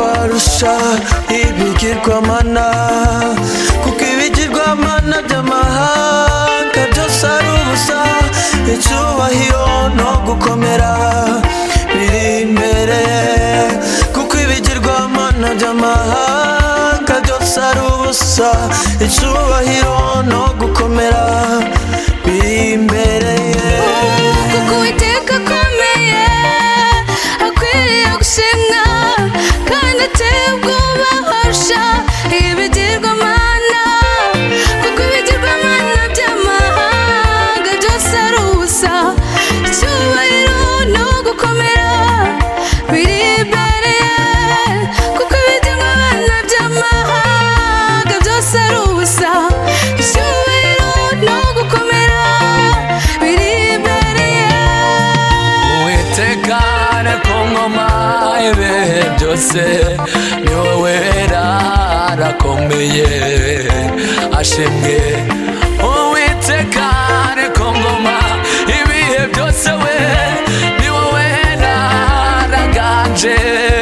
kurusha ibigirwamana kuko ibigirwamana by'amahanga byose ari ubusa icyubahiro no gukomera biri imbere kuko ibigirwamana by'amahanga byose ari ubusa icyubahiro no gukomera biri imbere kuko uwiteka akomeye akwiriye gushimwa kandi ateye ubwoba harusha ibigirwamana kuko ibigirwamana by'amahanga byose ari ubusa icyubahiro ni ugukomera biri imbere ye kuko ibigirwamana by'amahanga byose ari ubusa icyubahiro ni ugukomera biri imbere ye uwitekane ku ngoma ibihe byose ni wowe wera arakomeye ashimwe uwitekane ku ngoma ibihe byose we ni wowe wera araganje